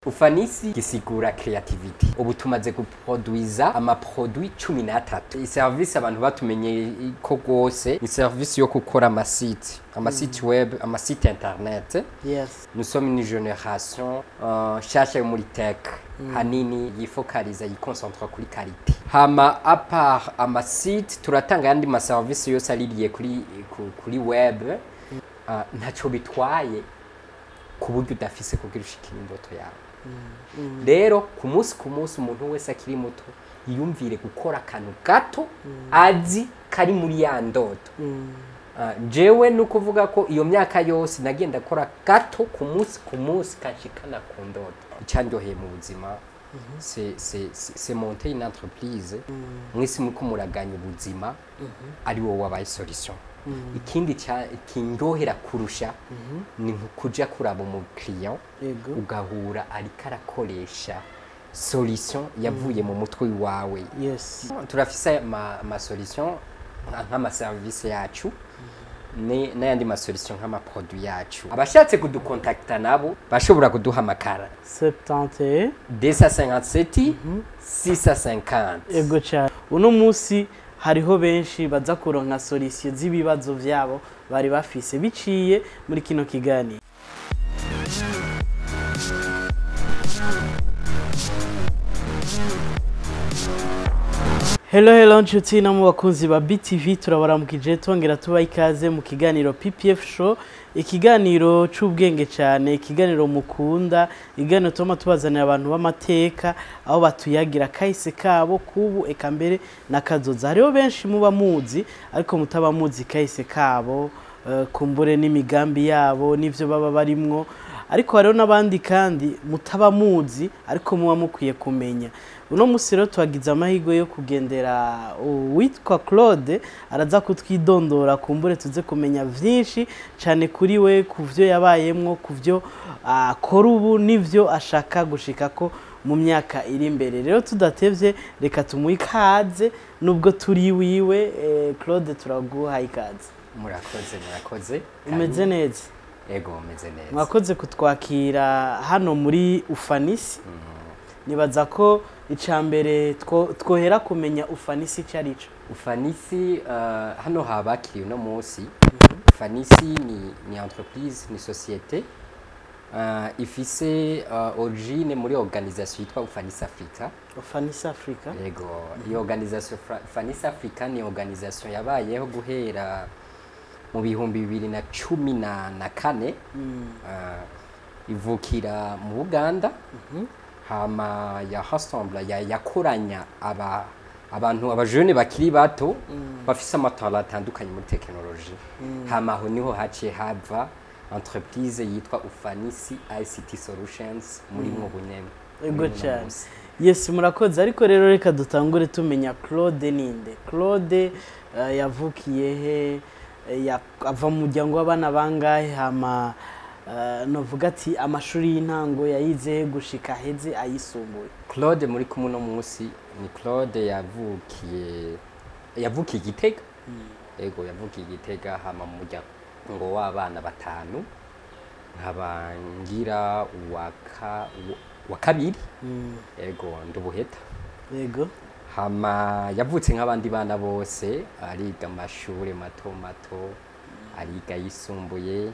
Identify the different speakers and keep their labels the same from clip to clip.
Speaker 1: ufanisi gisigura creativity ubu tumaze guproduiza amaproduit cumi n'atatu iyi service abantu batumenye ko rwose ni service yo gukora amasite amasite web amasite internet
Speaker 2: yes
Speaker 1: nous sommes une génération uh, nshasha yo muri tech hanini yifokaliza yikoncentra kuri karite hama apart amasite turatanga yandi maserivisi yose aririye kuri, ku- kuri web uh, ntaco bitwaye ku buryo udafise kugira ushikira indoto yawe rero ku munsi ku munsi umuntu wese akiri muto yiyumvire gukora akantu gato azi kari muri ya ndoto Ah, jewe ni ukuvuga ko iyo myaka yose nagenda akora gato ku munsi ku munsi kanshikana ku ndoto icandyoheye mu buzima c'est- c'est c'est- c'est monter une entreprise mwisi muriko muraganya ubuzima ari wowe wabaye solution ikindi ca- kindyohera kurusha ni nko kuja kuraba umukiriya
Speaker 2: yego
Speaker 1: ugahura ariko arakoresha solution yavuye mu mutwe wawe
Speaker 2: yes
Speaker 1: turafise ama, ama solution nka- nk'amaserivisi yacu ne- n'ayandi masolution nk'amaproduit yacu abashatse kudukontakta nabo bashobora kuduhamagara
Speaker 2: 71
Speaker 1: 257 650
Speaker 2: ego cyane uno munsi hariho benshi baza kuronka solution z'ibibazo vyabo bari bafise biciye muri kino kiganiro Hello hello nshuti no mu bakunzi ba BTV turabaramukije twongera tubaha ikaze mu kiganiro PPF show ikiganiro c'ubwenge cyane ikiganiro mukunda ikiganiro tuma tubazanira abantu b'amateka aho batuyagira kahise kabo kubu eka mbere n'akazoza hariho benshi muba muzi ariko mutaba muzi kahise kabo eh, kumbure n'imigambi yabo n'ivyo baba barimwo ariko hariho n'abandi kandi mutaba muzi ariko muba mukwiye kumenya uno munsi rero twagize amahirwe yo kugendera uwitwa claude araza kutwidondora kumbure tuze kumenya vyinshi cyane kuri we ku vyo yabayemwo ku vyo akora ubu n'ivyo ashaka gushikako mu myaka iri imbere rero tudatevye reka tumuhe ikaze nubwo turi wiwe eh, claude turaguha ikaze
Speaker 1: murakoze murakoze
Speaker 2: umeze neza
Speaker 1: ego umeze neza
Speaker 2: mwakoze kutwakira hano muri ufanisi nibaza ko icya mbere two- twohera kumenya ufanisi icyo ari cyo
Speaker 1: ufanisi uh, hano habakiriye uno munsi ufanisi ni, ni entreprise ni societe uh, ifise uh, origine muri organisation yitwa ufanisi africa
Speaker 2: ufanisi afurika
Speaker 1: yego iyo organisation Fra- ufanisi africa ni organisation yabayeho guhera mu bihumbi bibiri na cumi na, na kane uh, ivukira mu buganda hama ya rassemble ya yakoranya aba abantu abajene bakiri bato bafise amatara atandukanye muri tekinoloji hama aho niho haciye hava entreprise yitwa ufanisi ict solutions muri mwo bunyene
Speaker 2: Ego
Speaker 1: muri uno
Speaker 2: cyane.
Speaker 1: munsi.
Speaker 2: yesi murakoze ariko rero reka dutangure tumenya claude ninde claude eh, yavukiye he Eh, ya- ava mu muryango w'abana bangahe hama eh, novuga ati amashuri y'intango yayize he gushika heze ayisumbuye
Speaker 1: claude muri kumwe uno munsi ni claude yavukiye yavukiye igitega ego yavukiye igitega hama mu muryango w'abana batanu nkaba ngira uwa ka- wa kabiri ego ndubuheta
Speaker 2: yego
Speaker 1: hama yavutse nk'abandi bana bose ariga amashuri mato mato ariga yisumbuye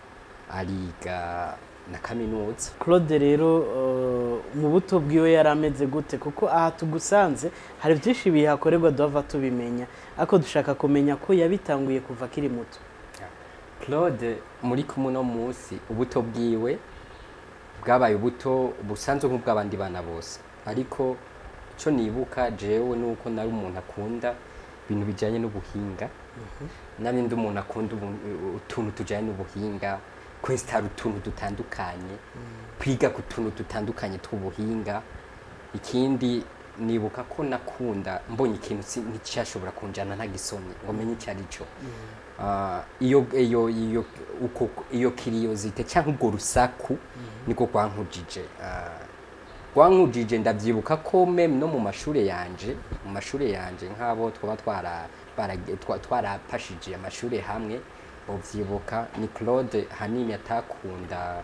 Speaker 1: ariga na kaminuza
Speaker 2: claude rero eh, mu buto bwiwe yari ameze gute kuko aha tugusanze hari byinshi bihakorerwa duhava tubimenya ariko dushaka kumenya ko yabitanguye kuva akiri muto
Speaker 1: claude muri kumwe uno munsi ubuto bwiwe bwabaye ubuto busanzwe nk'ubw'abandi bana bose ariko icyo nibuka jewe ni uko nari umuntu akunda ibintu bijyanye n'ubuhinga n'abindi umuntu akunda ubu- utuntu tujyanye n'ubuhinga kwesitara utuntu dutandukanye kwiga ku tuntu dutandukanye tw'ubuhinga ikindi nibuka ko nakunda mbonye ikintu si- nticyashobora kunjyana ntagisomye ngo menye icyo ari cyo Ah, iyo iyo iyo uko iyo kiriyozite cyangwa ubwo rusaku niko rwankujije Ah, rwankujije ndabyibuka ko meme no mu mashuri yanje mu mashuri yanje nk'abo twaba twara bara- twa- twarapashije amashuri hamwe ubyibuka ni claude hanini atakunda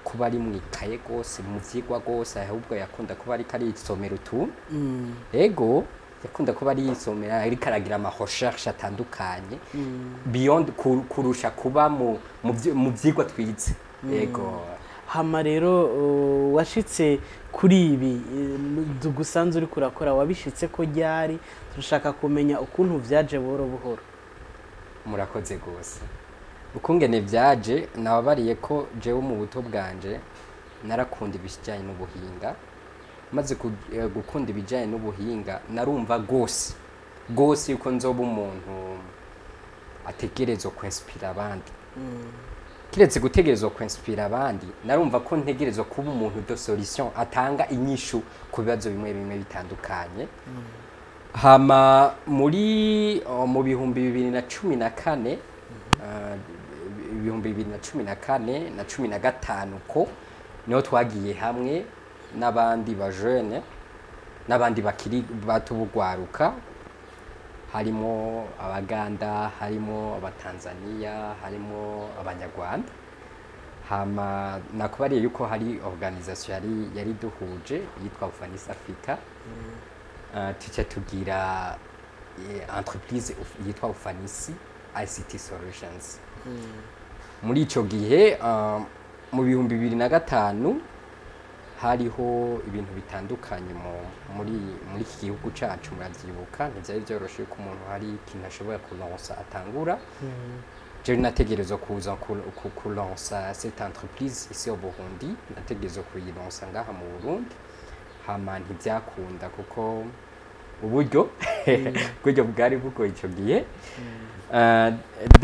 Speaker 1: kuba ari mu ikaye rwose mu vyigwa rwose ahubwo yakunda kuba ariko arisomera utuntu
Speaker 2: Mm.
Speaker 1: ego yakunda kuba ari yisomera ariko aragira ama recherche atandukanye beyond ku- kurusha kuba mu mu vyi- mu vyigwa twize ego
Speaker 2: hama rero uh, washitse kuri ibi eh, dugusanze uri kurakora wabishitse ko ryari turashaka kumenya ukuntu vyaje buhoro buhoro
Speaker 1: murakoze rwose ukungene vyaje nababariye ko jewe mu buto bwanje narakunda ibijyanye n'ubuhinga maze ku- eh, gukunda ibijyanye n'ubuhinga narumva rwose rwose yuko nzoba umuntu ategerezwa kwinspira abandi kiretse gutegerezwa kwinspira abandi narumva ko ntegerezwa kuba umuntu de solution atanga inyishu ku bibazo bimwe bimwe bitandukanye hama muri uh, mu bihumbi bibiri na cumi na kane uh, ibihumbi bibiri na cumi na kane na cumi na gatanu ko niho twagiye hamwe n'abandi bajene n'abandi bakiri bato bugwaruka harimo abaganda harimo abatanzania harimo abanyarwanda hama nakubariye yuko hari organisation yari yari duhuje yitwa Ufanisi Africa uh, tuca tugira eh, entreprise uf- yitwa Ufanisi ICT Solutions muri ico gihe uh, mu bihumbi bibiri na gatanu hariho ibintu bitandukanye mu muri muri iki gihugu cacu muravyibuka ntivyari vyoroshe ko umuntu hari ikintu ashobora kuronsa atangura jewe nategerezwa kuza ku- ku- kulansa cette entreprise ici au Burundi nategerezwa kuyilansa ngaha mu Burundi hama ntivyakunda kuko uburyo uburyo bwari bugoye ico gihe Uh,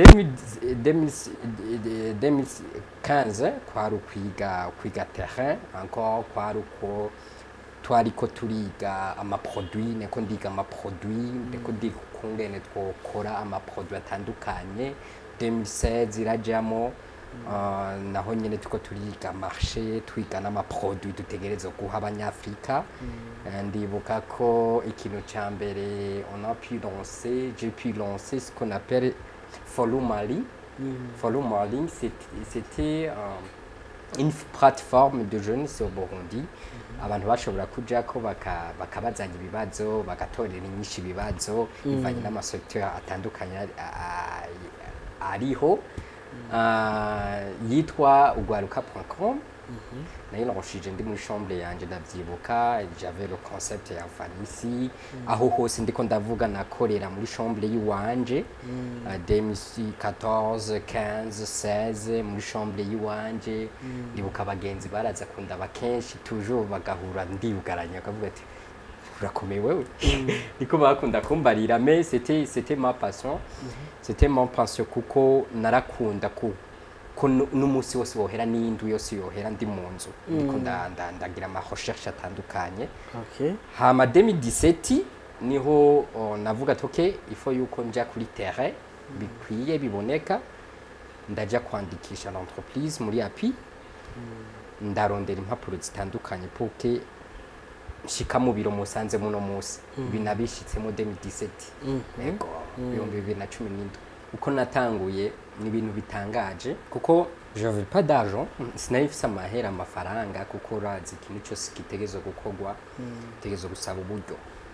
Speaker 1: 2015 kwari ukwiga kwiga terrain encore kwari uko twariko turiga amaproduit neko ndiga amaproduit ndiko ndiga ukungene twokora amaproduit atandukanye 2016 irajamo uh, naho nyene turiko turiga marché twiga n'amaproduit dutegerezwa guha abanyafrika Eh, ndibuka ko ikintu ca mbere on a pu lancer j'ai pu lancer ce qu'on appelle follow mali follow mali c'est- c'était euh, une plateforme de jeunes ici au Burundi abantu bashobora kujako baka- bakabazanya ibibazo bagatorera inyinshi ibibazo bivanye n'amasecteur atandukanye ari- a- a- ariho Ah, yitwa ugwaruka.com nayironshije ndi muri chambre yanje ndavyibuka j'avais le concept ya fanisi aho hose ndiko ndavuga nakorera muri chambre yiwanje uh, 2014 15 16 muri chambre yiwanje ndibuka abagenzi baraza kundaba kenshi toujours bagahura ndiyugaranya bakavuga ati urakomeye wewe niko bakunda kumbarira mais c'était c'était ma passion c'était mon passion kuko narakunda ku ko nu- n'umunsi wose wohera n'iyindi yose yohera ndi mu nzu ndiko nda- nda- ndagira ama recherche atandukanye
Speaker 2: okay
Speaker 1: hama 2017 niho oh, navuga ati okay ifo yuko nja kuri terrain bikwiye biboneka ndaja kwandikisha l'entreprise muri api ndarondera impapuro zitandukanye puke nshika mu biro musanze muno musi ibi nabishitsemo 2017 yego ibihumbi bibiri na cumi n'indwi uko natanguye ni ibintu bitangaje kuko j'avais pas d'argent sinari mfise amahera amafaranga kuko urazi ikintu cyose gitegerezwa gukorwa gitegerezwa gusaba uburyo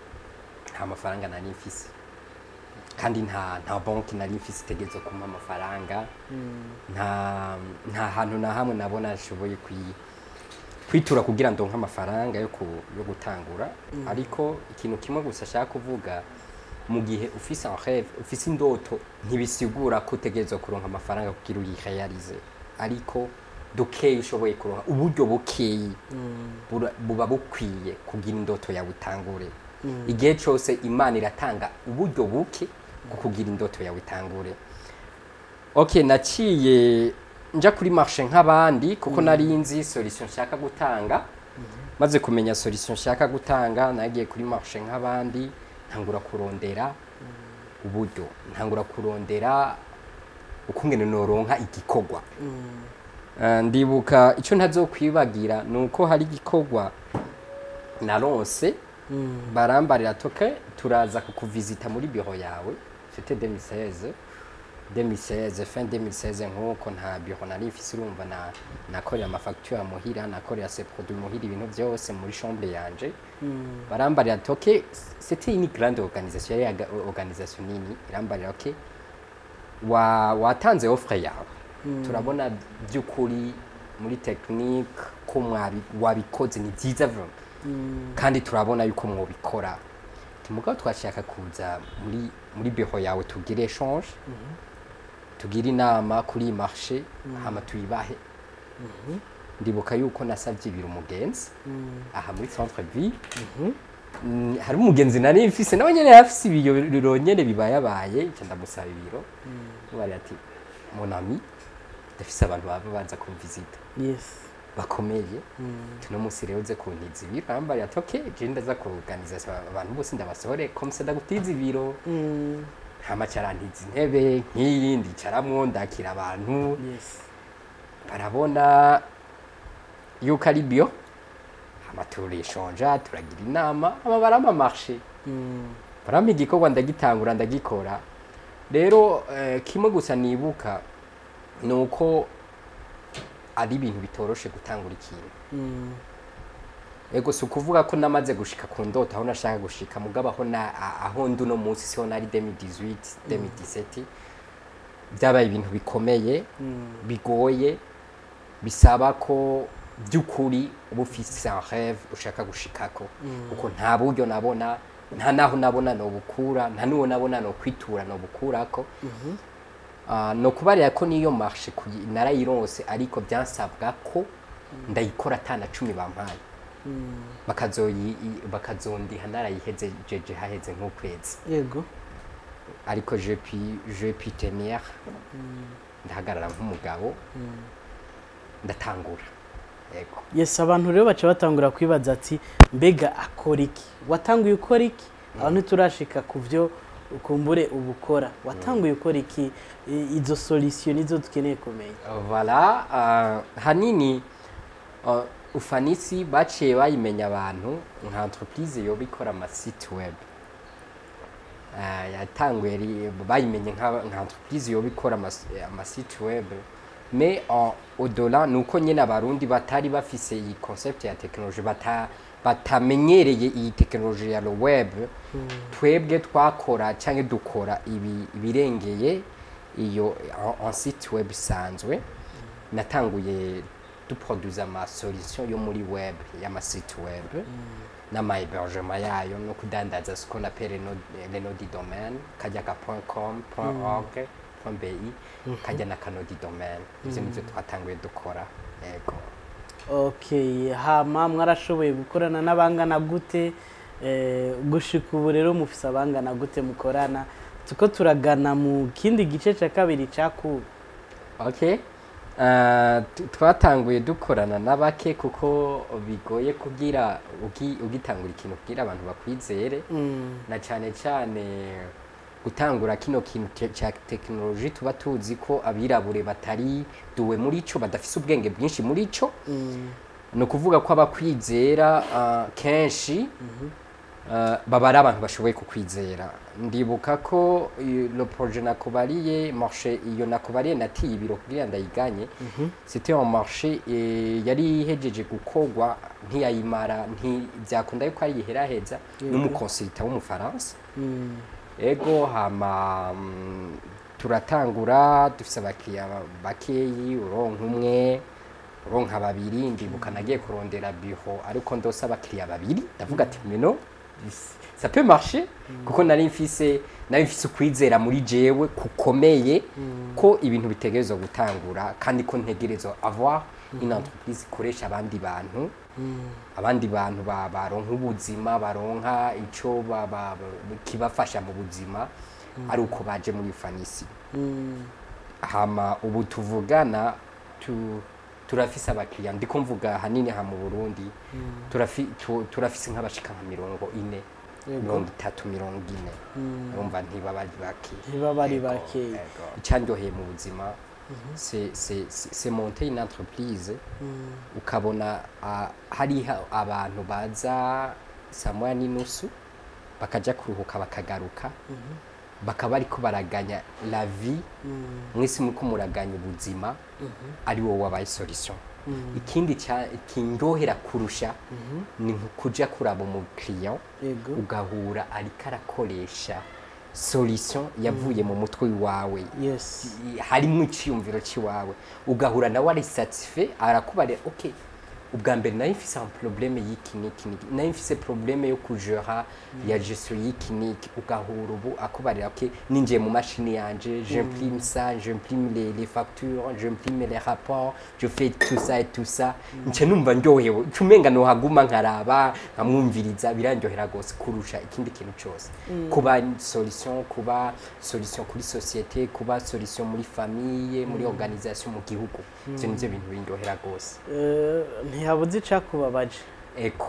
Speaker 1: nta mafaranga nari mfise kandi nta nta banki nari mfise itegerezwa kumpa amafaranga nta nta hantu na hamwe nabona nashoboye kwi kwitura kugira ndonke amafaranga yo ku- yo gutangura ariko ikintu kimwe gusa ashaka kuvuga mu gihe ufise en rêve ufise indoto ntibisigura ko utegerezwa kuronka amafaranga kugira uyirealize ariko dukeyi ushoboye kuronka uburyo bukeyi bura- buba bukwiye kugira indoto yawe itangure igihe cyose imana iratanga uburyo buke bwo kugira indoto yawe itangure okay naciye nja kuri marché nk'abandi kuko nari nzi solution nshaka gutanga maze kumenya solution nshaka gutanga nagiye kuri marché nk'abandi ntangura kurondera uburyo ntangura kurondera ukungene noronka igikorwa Eh, ndibuka icyo ntazokwibagira ni uko hari igikorwa naronse barambarira toke turaza kukuvizita muri biro yawe c'était 2016 2016 fin 2016 nk'uko nta biro nari mfise urumva na nakorera amafacture muhira nakorera se produit muhira ibintu byose muri chambre yanje barambarira ati ok c'était une grande organisation yari aga- organisation nini irambarira ok wa watanze offre yawe turabona by'ukuri muri technique ko mwabi wabikoze ni byiza vraiment kandi turabona yuko mwobikora mugabo twashaka kuza muri muri biro yawe tugire échange tugire inama kuri iyi marché hama tuyibahe ndibuka yuko nasabye ibiro umugenzi aha muri centre ville Mm, hari umugenzi nari mfise nawe nyene yafise ibiro nyene bibayabaye nca ndamusaba ibiro bari ati mon ami ndafise abantu baba baza kumvisita
Speaker 2: yes
Speaker 1: bakomeye tuno munsi rero uze kuntiza ibiro arambariye ati ok je ndaza kuorganiza abantu bose ndabasohore komse ndagutiza ibiro
Speaker 2: Mm,
Speaker 1: hama carantiza intebe nk'iyi ndicaramwo ndakira abantu
Speaker 2: yes
Speaker 1: barabona yuko ari bio hama turishonja turagira inama hama barama marché
Speaker 2: Mm,
Speaker 1: barampa igikorwa ndagitangura ndagikora rero eh, kimwe gusa nibuka ni uko ari ibintu bitoroshe gutangura ikintu
Speaker 2: mm,
Speaker 1: ego si ukuvuga ko namaze gushika ku ndoto aho nashaka gushika mugabo aho na a- aho ndi uno munsi siho nari 2018 2017 byabaye ibintu bikomeye
Speaker 2: mm,
Speaker 1: bigoye bisaba ko by'ukuri uba ufise un rêve ushaka gushikako kuko nta buryo nabona nta naho nabona nobukura nta n'uwo nabona nokwitura nobukurako Ah, no kubarira ko niyo marche kuyi- narayironse ariko byansabwa ko ndayikora atana cumi bampaye
Speaker 2: mm.
Speaker 1: bakazoyi i- bakazondiha narayiheze jeje haheze nk'ukwezi
Speaker 2: yego
Speaker 1: ariko je puis je puis tenir ndahagarara nk'umugabo ndatangura yego
Speaker 2: yes abantu rero baca batangura kwibaza ati mbega akora iki watanguye ukora iki aho ntiturashika ku byo ukumbure uba ukora watanguye ukora iki I- izo solution nizo dukeneye kumenya
Speaker 1: voilà uh, hanini uh, ufanisi baciye bayimenya abantu nka entreprise yoba ikora amasite web uh, yatanguye ri- bayimenye nka nka entreprise yoba ikora amas- amasite web mais uh, au-delà ni uko nyine abarundi batari bafise iyi concept ya technologie bata batamenyereye iyi tekinoloji ya web twebwe twakora cyangwa dukora ibi ibirengeye iyo en- en site web isanzwe natanguye duproduza ama solution yo muri web y'amasite web n'ama hébergement yayo no kudandaza ce qu'on appelle les nodes- les nodes du domaine kajya ka .com .org .bi kajya na kanodi domaine ivyo nivyo twatanguye dukora yego
Speaker 2: okay hama mwarashoboye gukorana n'abangana gute eh, gushika ubu rero mufise abangana gute mukorana tuko turagana mu kindi gice cya kabiri cyakuwe
Speaker 1: okay Uh, tu- twatanguye dukorana na bake kuko bigoye kugira ugi- ugitangura ikintu kugira abantu bakwizere
Speaker 2: Mm,
Speaker 1: na cyane cyane gutangura kino kintu te- cya tekinoloji tuba tuzi ko abirabure batari duwe muri cyo badafise ubwenge bwinshi muri cyo
Speaker 2: mm,
Speaker 1: ni ukuvuga ko abakwizera uh, kenshi uh, baba ari abantu bashoboye kukwizera ndibuka ko iyo- le projet nakubariye marché iyo nakubariye natiye ibiro kugira ndayiganye c'était un marché eh, yari ihejeje gukorwa ntiyayimara ntibyakunda yuko ayiheraheza n'umukonsulta w'umufaransa
Speaker 2: mm,
Speaker 1: ego hama mm, turatangura dufise abakiriya bakeyi uronka umwe uronka babiri ndibuka nagiye kurondera biro ariko ndose abakiriya babiri ndavuga ati meno ça peut marcher kuko nari mfise nari mfise ukwizera muri jewe kukomeye ko ibintu bitegerezwa gutangura kandi ko ntegerezwa avoir une entreprise ikoresha abandi bantu abandi bantu ba- baronka ubuzima baronka ico ba- ba- ba- kibafasha mu buzima ari uko baje muri fanisi
Speaker 2: mm,
Speaker 1: hama ubu tuvugana tu, turafise abakiriya ndiko mvuga hanini ha mu burundi turafi, tu, turafise nk'abashika nka mirongo ine
Speaker 2: Yego.
Speaker 1: mirongo itatu mirongo ine
Speaker 2: Mm.
Speaker 1: urumva ntibaba ari bake
Speaker 2: ntibaba ari
Speaker 1: Yego,
Speaker 2: bakeyi.
Speaker 1: yego. icandyoheye mu buzima c'est- c'est- c'est c'est monter une entreprise
Speaker 2: mm,
Speaker 1: ukabona ah, hariho abantu baza saa moya n'inusu bakaja kuruhuka bakagaruka bakaba ariko baraganya la vie mwese muriko muraganya ubuzima ari wowe wabaye solution ikindi cya- kindyohera kurusha ni kuja kuraba umukiriya
Speaker 2: yego
Speaker 1: ugahura ariko arakoresha solution yavuye mu mutwe wawe
Speaker 2: yes
Speaker 1: harimo icyiyumviro cy'iwawe ugahura nawe ari satisfait arakubarira ok ubwa mbere nayo mfise un problème y'iki n'iki n'iki nayo mfise problème yo kujera ya gestion y'iki n'iki ugahura ubu akubarira ok ninjiye mu mashini yanje j'imprime ça j'imprime les, les factures j'imprime les rapports je fais tout ça et tout ça nce numva ndyohewe nca umenga nohaguma nkaraba nkamwumviriza birandyohera gose kurusha ikindi kintu cyose kuba solution kuba solution kuri societe kuba solution muri famille muri organisation mu gihugu ivyo nivyo bintu bindyohera gose
Speaker 2: Eh, ntihabuze icakubabaje
Speaker 1: eko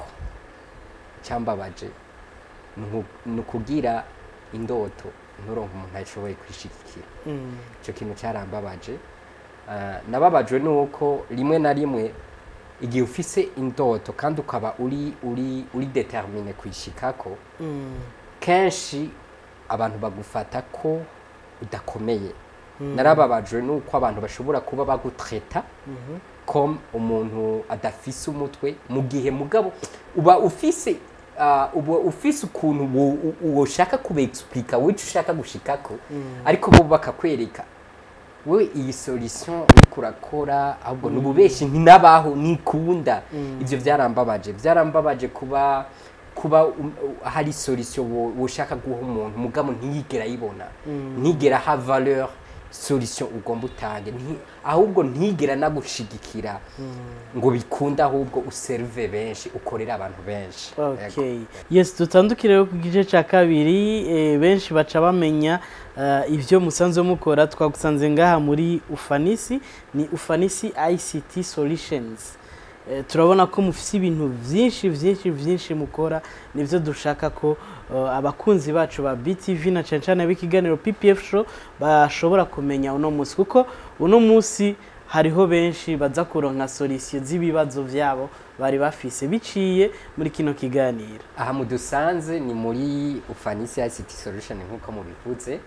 Speaker 1: cyambabaje ni uku- ni ukugira indoto nturonke umuntu ashoboye kwishigikira
Speaker 2: Mm,
Speaker 1: icyo kintu cyarambabaje Ah, nababajwe nuko rimwe na rimwe igihe ufise indoto kandi ukaba uri uri uri determine kuyishikako
Speaker 2: mm,
Speaker 1: kenshi abantu bagufata ko udakomeye narababajwe nuko abantu bashobora kuba bagutreta
Speaker 2: mhm,
Speaker 1: comme umuntu adafise umutwe mu gihe mugabo uba ufise uh, uba ufise ukuntu wo- wo- woshaka kubeexplica wico ushaka gushikako ariko bo bakakwereka we iyi solution uriko urakora ahubwo nububeshi ntinabaho nikunda ivyo vyarambabaje vyarambabaje kuba kuba um, uh, hari solution wo- woshaka guha umuntu mugabo ntiyigera ayibona ntigera ha valeur solution ugomba utange nti- ahubwo ntigera nagushigikira ngo bikunde ahubwo userve benshi ukorera abantu benshi Yego.
Speaker 2: okay yes dutandukire rero ku gice cya kabiri eh, benshi baca bamenya eh, ibyo musanzwe mukora twagusanze ngaha muri ufanisi ni ufanisi ict solutions Eh, turabona ko mufite ibintu byinshi byinshi byinshi mukora nibyo dushaka ko eh, abakunzi bacu ba btv na cyane cyane b'ikiganiro ppf show bashobora kumenya uno munsi kuko uno munsi hariho benshi baza kuronka solisiyo z'ibibazo byabo bari bafise biciye muri kino kiganiro
Speaker 1: aha mudusanze ni muri ufanisi ICT solution nk'uko mubivuze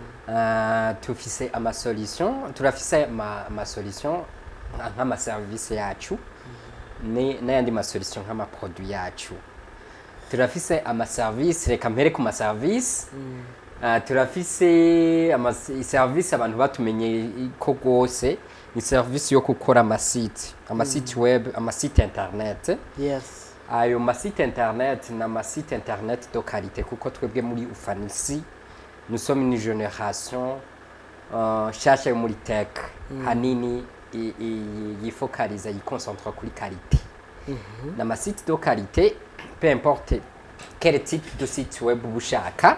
Speaker 1: Ah, tufise amasolution turafise ama- amasolution nka- nk'amaserivisi yacu ni- n'ayandi masolution nk'amaproduit yacu turafise amaserivisi reka mpere ku maserivisi Ah, turafise ama- service abantu batumenye ko rwose ni serivisi yo gukora amasite amasite web amasite internet
Speaker 2: yes
Speaker 1: ayo masite internet ni amasite internet de qualité kuko twebwe muri ufanisi nous sommes une génération uh, nshasha yo muri tech hanini i- i- yifokaliza yiconcentre kuri qualité ni amasite de qualité peu importe quel type de site web uba ushaka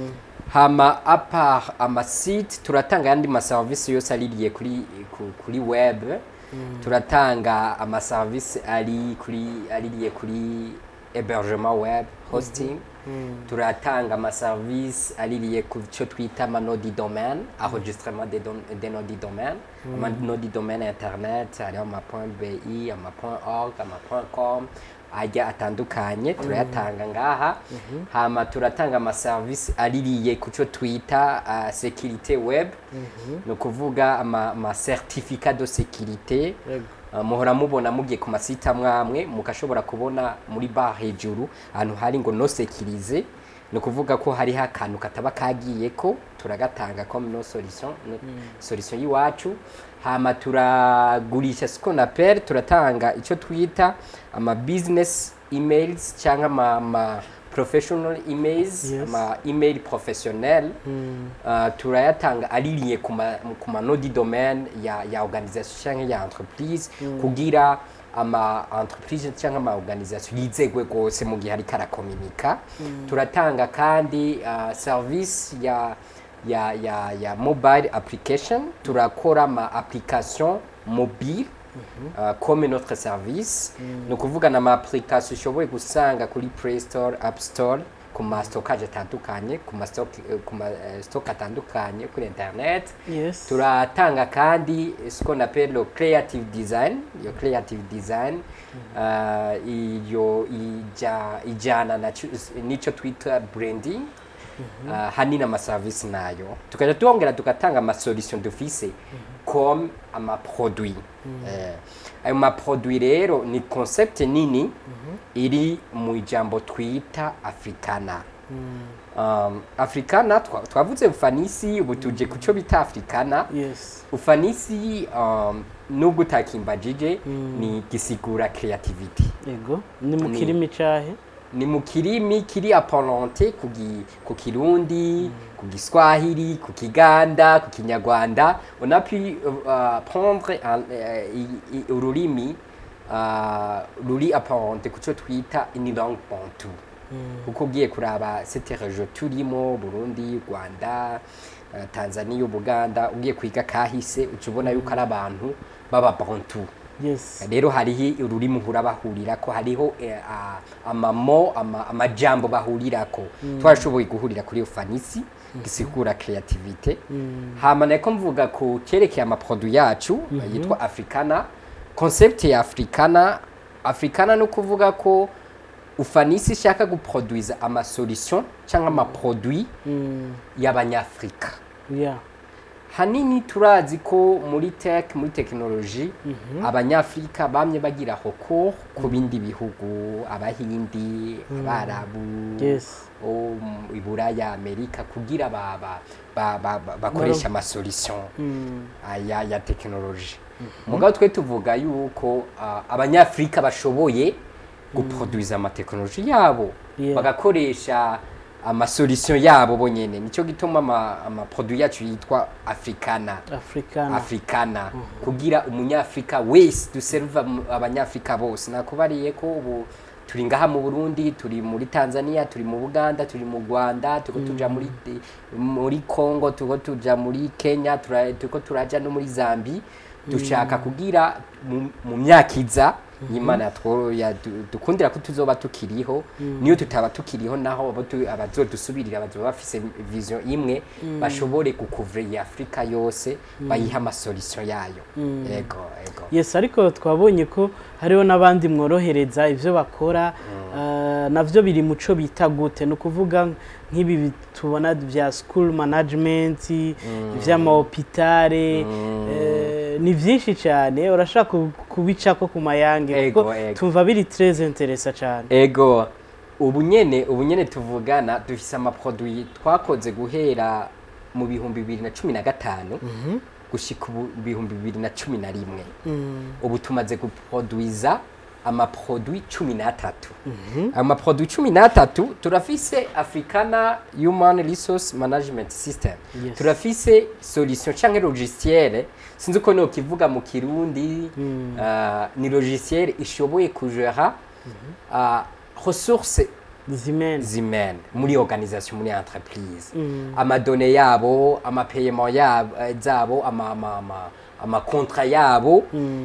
Speaker 1: hama apart amasite turatanga ayandi maserivisi yose aririye kuri ku- kuri web turatanga amaserivisi ari kuri aririye kuri hébergement web hosting turatanga amaserivisi aririye ku cyo twita amanodi domaine enregistrement des don- des nodi domaine amanodi domaine internet hariho ama bi ama org ama com ajya atandukanye turayatanga ngaha hama turatanga amaserivisi aririye ku cyo twita uh, securite web ni ukuvuga ama, ama certificat de securite
Speaker 2: Yego.
Speaker 1: Uh, muhora mubona mugiye ku masite amwe amwe mugashobora kubona muri bar hejuru ahantu hari ngo no sekirize ni ukuvuga ko hariho akantu kataba kagiye ko turagatanga comme no solution no solution y'iwacu hama turagurisha siko na pere turatanga icyo twita ama business emails cyangwa ama, ama professional emails
Speaker 2: Yes.
Speaker 1: ama email professionnel uh, turayatanga aririye ku ma- ku manodi domaine ya, ya organisation cyangwa ya entreprise kugira ama entreprise cyangwa ama organisation yizegwe rwose mu gihe ariko arakominika turatanga kandi uh, service ya ya ya ya mobile application turakora ama application mobile uh, comme notre service ni ukuvuga na ama application ushoboye gusanga kuri play store app store ku ma stockage atandukanye ku ma stock eh, ku ma eh, stock atandukanye kuri internet
Speaker 2: yes
Speaker 1: turatanga kandi ce qu'on appelle le creative design iyo creative design uh, iyo ija, ijana na cu- n'icyo twita branding ah, hanini amaserivisi nayo tukajya twongera tugatanga amasolution dufise comme amaproduit Eh, ayo maproduit rero ni concept nini iri mu ijambo twita africana um, africana twa- twavuze ufanisi ubu tuje ku cyo bita africana
Speaker 2: yes
Speaker 1: ufanisi um, nubwo utakimbajije ni gisigura creativity
Speaker 2: ego ni mu
Speaker 1: Ni-
Speaker 2: kirimi cahe
Speaker 1: ni mu kirimi kiri apparente ku gi- ku kirundi ku giswahili ku kiganda ku kinyarwanda on a pu uh, prendre un- eh, i- i- ururimi uh, ruri apparente ku cyo twita une langue bantu kuko ugiye kuraba cette region turimo burundi rwanda eh, tanzania ubuganda ugiye kwiga kahise uca ubona yuko ari abantu baba bantu
Speaker 2: yes
Speaker 1: rero hariho ururimi uhura bahurirako hariho eh, a- amamo ama- amajambo bahurirako twarashoboye guhurira kuri ufanisi gisigura creativite hama nako mvuga ku cyerekeye amaproduit yacu yitwa africana concept ya africana africana no kuvuga ko ufanisi ishaka guproduiza amasolution cyangwa amaproduit
Speaker 2: Mm,
Speaker 1: y'abanyafrika
Speaker 2: yeah
Speaker 1: hanini turazi ko muri tech muri tekinoloji abanyafrika bamye bagira hoko ku bindi bihugu abahindi abarabu
Speaker 2: yes
Speaker 1: o mu iburaya amerika kugira ba, ba, ba, ba, ba, bakoresha amasolution
Speaker 2: Mm,
Speaker 1: ya, ya tekinoloji mugabo twe tuvuga yuko ah, abanyafrika bashoboye guproduiza amatekinoloji yabo
Speaker 2: Yeah.
Speaker 1: bagakoresha amasolution yabo bonyene nicyo gituma ama- amaproduit yacu yitwa africana
Speaker 2: africana
Speaker 1: africana kugira umunyafrika wese duserva mu- abanyafrika bose nakubariye ko ubu turi ngaha mu burundi turi muri tanzania turi mu buganda turi mu rwanda turiko tuja muri muri congo turiko tuja muri kenya tura- turiko turaja no muri zambi dushaka kugira mu- mu myaka iza imana yatwo- yadu- dukundira ko tuzoba tukiriho niyo tutaba tukiriho naho abo tu- abazodusubirira bazoba bafise vision imwe bashobore gukuvura iyi afurika yose bayiha amasolution yayo ego ego
Speaker 2: yes ariko twabonye ko hariho n'abandi mworohereza ibyo bakora ah, navyo biri muco bita gute ni ukuvuga nk'ibi bi- tubona bya school management ivy'amahopitale eh, ni vyinshi cyane urashaka ku- kubicako ku mayange
Speaker 1: Ego,
Speaker 2: kuko
Speaker 1: ego.
Speaker 2: tumva biri très interesa cyane
Speaker 1: ego ubu nyene ubu nyene tuvugana dufise amaproduit twakoze guhera mu bihumbi bibiri na cumi na gatanu gushika ubu bihumbi bibiri na cumi na rimwe ubu tumaze guproduiza amaproduit cumi n'atatu ayo maproduit cumi n'atatu turafise africana human resource management system
Speaker 2: Yes.
Speaker 1: turafise solution canke logiciel sinzi uko nokivuga mu kirundi ah, ni logiciel ishoboye kujera ah, ressources
Speaker 2: zimene
Speaker 1: humaines muri organisation muri entreprise amadone yabo amapayement yabo eh, zabo ama ama ama amakontra yabo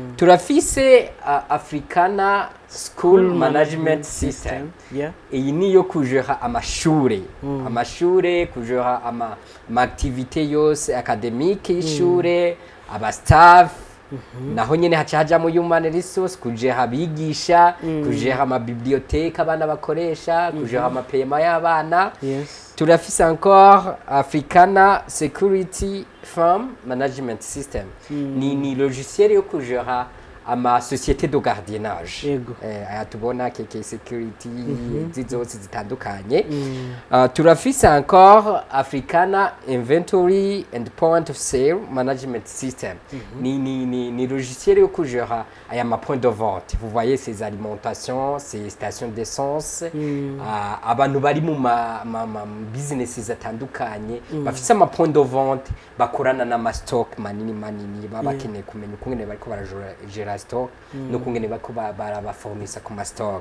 Speaker 1: turafise uh, africana school management system
Speaker 2: yeah
Speaker 1: iyi niyo kujera amashure amashure kujera ama, ama activité yose academique y'ishure aba staff naho nyene haca hajamo human resource kujera abigisha kujera amabiblioteke abana bakoresha kujera amapema y'abana
Speaker 2: yes
Speaker 1: turafise encore africana security firm management system ni, ni logiciel yo kujera ama société de gardiennage
Speaker 2: Yego.
Speaker 1: eh, aya tubona keke security izi zose zitandukanye uh, turafise encore africana inventory and point of sale management system ni, ni, ni, ni logiciel yo kujera aya ma point de vente vous voyez ces alimentations ces stations d'essence Ah, abantu bari mu ma, ma, ma business atandukanye bafise ama point de vente bakorana n'ama stock manini manini baba bakeneye kumenya ukungene bariko baragera stock n'ukungene bariko ba- barabafornisa ku ma stock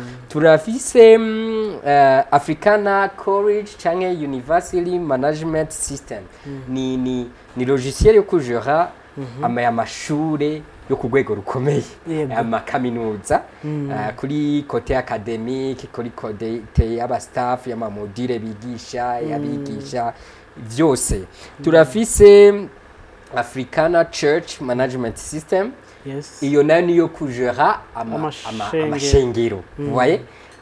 Speaker 1: turafise mm, uh, africana college canke university management system ni, ni, ni logiciel yo kujera ama ya mashure yo ku rwego rukomeye
Speaker 2: Yego.
Speaker 1: amakaminuza uh, kuri kote academique kuri kote y'abastaff y'amamodire bigisha y'abigisha vyose turafise africana church management system
Speaker 2: yes
Speaker 1: iyo nayo niyo kujera ama- ama-
Speaker 2: Amashengero.
Speaker 1: amashengero voye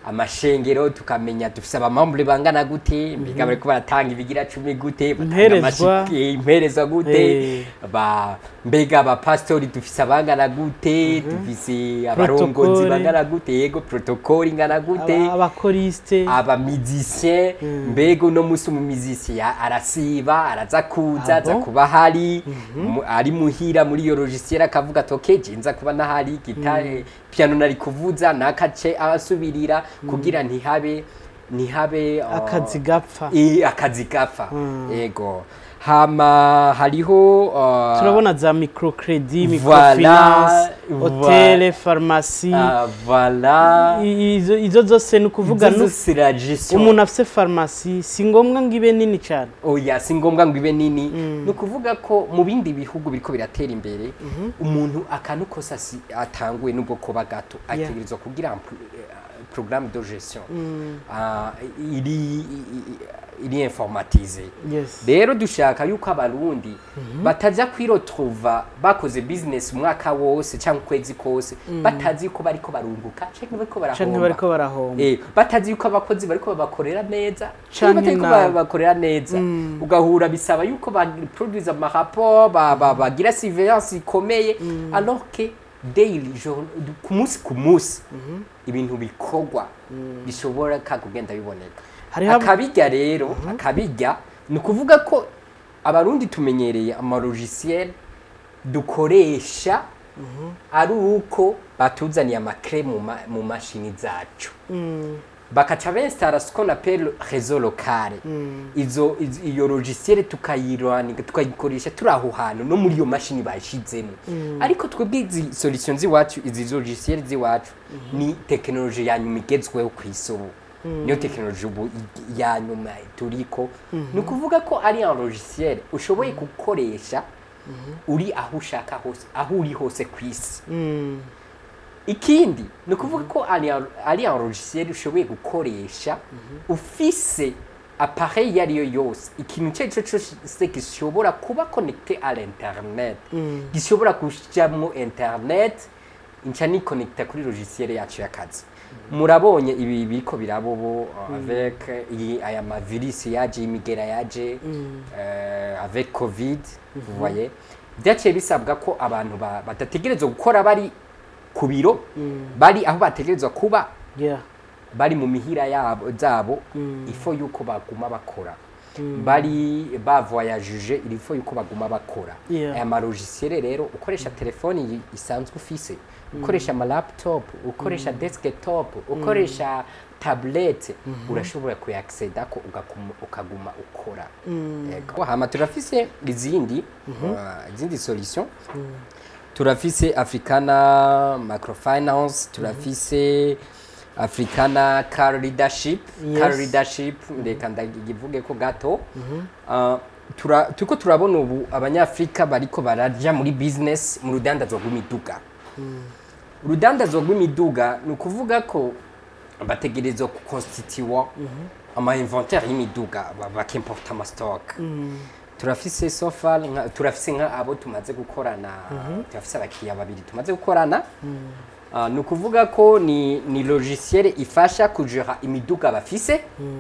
Speaker 1: amashengero tukamenya dufise abamambure bangana gute mbega bariko baratanga ibigira cumi gute batanga
Speaker 2: Imperezwa.
Speaker 1: amashi- eh, imperezwa gute
Speaker 2: Eh.
Speaker 1: ba mbega abapasitori dufise abangana gute dufise abarongozi
Speaker 2: Protokole.
Speaker 1: bangana gute yego protokoli ingana gute
Speaker 2: Aba- abakoriste
Speaker 1: abamizisien mbega uno musi umumizisien arasiba araza kuza
Speaker 2: Ah
Speaker 1: aza
Speaker 2: bon?
Speaker 1: kuba ahari mu- ari muhira muri iyo logiciel akavuga ati ok je nza kuba nahari gitare piano nari kuvuza nakace abasubirira kugira ntihabe ntihabe uh,
Speaker 2: akazi gapfa
Speaker 1: eh, akazi gapfa yego hama hariho uh,
Speaker 2: turabona za microcredit
Speaker 1: Voilà,
Speaker 2: microfinance
Speaker 1: voilà.
Speaker 2: hotele farumasi
Speaker 1: ah, voilà
Speaker 2: I- izo izo zose ni ukuvuga
Speaker 1: Izo
Speaker 2: nu-
Speaker 1: zose la gestion
Speaker 2: umuntu afise farumasi si ngombwa ngo ibe nini cyane
Speaker 1: oya si ngombwa ngo ibe nini ni ukuvuga ko mu bindi bihugu biriko biratera imbere umuntu akantu kose asi- atanguye nubwo kuba gato ategerezwa kugira un pro- eh, programme de gestion Ah, iri i- iri informatize
Speaker 2: yes
Speaker 1: rero dushaka yuko abarundi bataza kwirotruva bakoze business umwaka wose cyangwa ukwezi kose batazi yuko bariko barunguka canke bariko
Speaker 2: canke
Speaker 1: barahomba
Speaker 2: bariko barahomba
Speaker 1: Eh, batazi yuko abakozi bariko babakorera neza
Speaker 2: Canke
Speaker 1: canke batariko
Speaker 2: nabi.
Speaker 1: babakorera neza ugahura bisaba yuko baproduise amarapport ba- ba- bagira surveillance ikomeye alors que daily jour- ku munsi ku munsi ibintu bikorwa bishobora ka kugenda biboneka
Speaker 2: hariho ab-
Speaker 1: akabirya rero akabirya ni ukuvuga ko abarundi tumenyereye amalogiciel dukoresha ari uko batuzaniye amakre mu ma- mu mashini zacu
Speaker 2: Mm,
Speaker 1: bakaca bensitara ce qu'on appelle réseau local izo izo- iyo logiciel tukayirwanika tukayikoresha turi aho hantu no muri iyo mashini bayishizemo ariko twebwe izi solution z'iwacu izi logiciel z'iwacu ni tekinoloji ya nyuma igezweho ku isi ubu niyo tekinoloji ubu i- ya nyuma turiko ni ukuvuga ko ari un logiciel ushoboye gukoresha uri aho ushaka hose aho uri hose ku isi
Speaker 2: mm,
Speaker 1: ikindi ni ukuvuga ko ari ari un logiciel ushoboye gukoresha ufise appareil iyo ari yo yose ikintu icyo ari cyo cyose gishobora kuba connecté à l'internet gishobora kujamwo internet nca ni connecta kuri logiciel yacu y'akazi murabonye ibi biriko biraba ubu avec iyi aya mavirisi yaje imigera yaje euh, avec covid vous voyez byaciye bisabwa ko abantu ba- badategerezwa gukora bari ku biro bari aho bategerezwa kuba
Speaker 2: yeah.
Speaker 1: bari mu mihira yabo zabo ifo yuko baguma bakora bari bavoyajije ilifo yuko baguma bakora
Speaker 2: Yeah.
Speaker 1: aya malogiciel rero ukoresha telefoni yi- isanzwe ufise ukoresha ama laptop ukoresha desktop ukoresha tablete urashobora kuyacceda ko ugakuma- ukaguma ukora Yego. hama turafise izindi uh, izindi solution turafise africana microfinance turafise africana car leadership
Speaker 2: Yes.
Speaker 1: car leadership reka ndagivuge ko gato Uh, tura, turiko turabona ubu abanyafrika bariko baraja muri business mu rudandazwa rw'imiduga urudandazwa rw'imiduga ni ukuvuga ko bategerezwa gukonstitiwa ama inventaire y'imiduga ba- bakimporta amastock turafise so far nka- turafise nka abo tumaze gukorana turafise abakiriya babiri tumaze gukorana Ah, ni ukuvuga ko ni, ni logiciel ifasha kujera imiduga bafise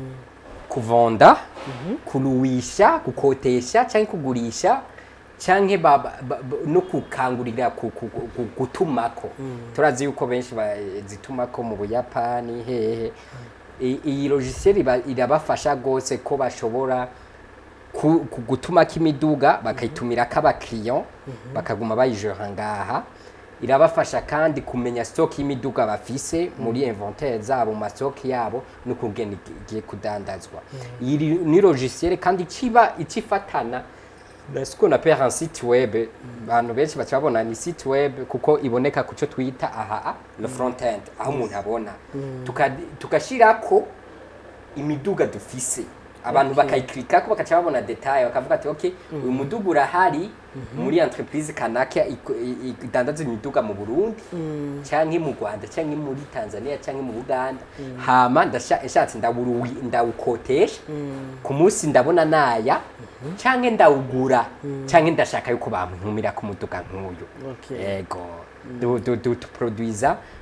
Speaker 1: kuvonda kuruwisha gukotesha cyangwa kugurisha cyangwa ba- ba- ba- no gukangurira ku- ku- ku- gutumako turazi yuko benshi bazitumako mu buyapani hehe I- iyi logiciel iba- irabafasha rwose ko bashobora ku- ku- gutumako imiduga bakayitumirako abakiriya bakaguma bayijora ngaha irabafasha kandi kumenya stock y'imiduga bafise muri inventaire zabo mu mastock yabo no kugenda igiye kudandazwa iyi ri- ni logiciel kandi kiba ikifatana na ce qu'on appelle un site web abantu benshi baca babona ni site web kuko iboneka ku cyo twita aha le front end aho umuntu abona Tuka- tukashirako imiduga dufise abantu bakayiklikako bakaca babona detail bakavuga ati okay uyu muduga urahari muri entreprise kanaka iko- i- i- idandaza imiduga mu Burundi canke mu Rwanda canke muri Tanzania canke mu Uganda hama ndasha- nshatse ndawuruwi- ndawukotesha ku munsi ndabona naya canke ndawugura canke ndashaka yuko bantumira ku muduga nk'uyu
Speaker 2: Okay.
Speaker 1: yego du- du- du- tuproduiza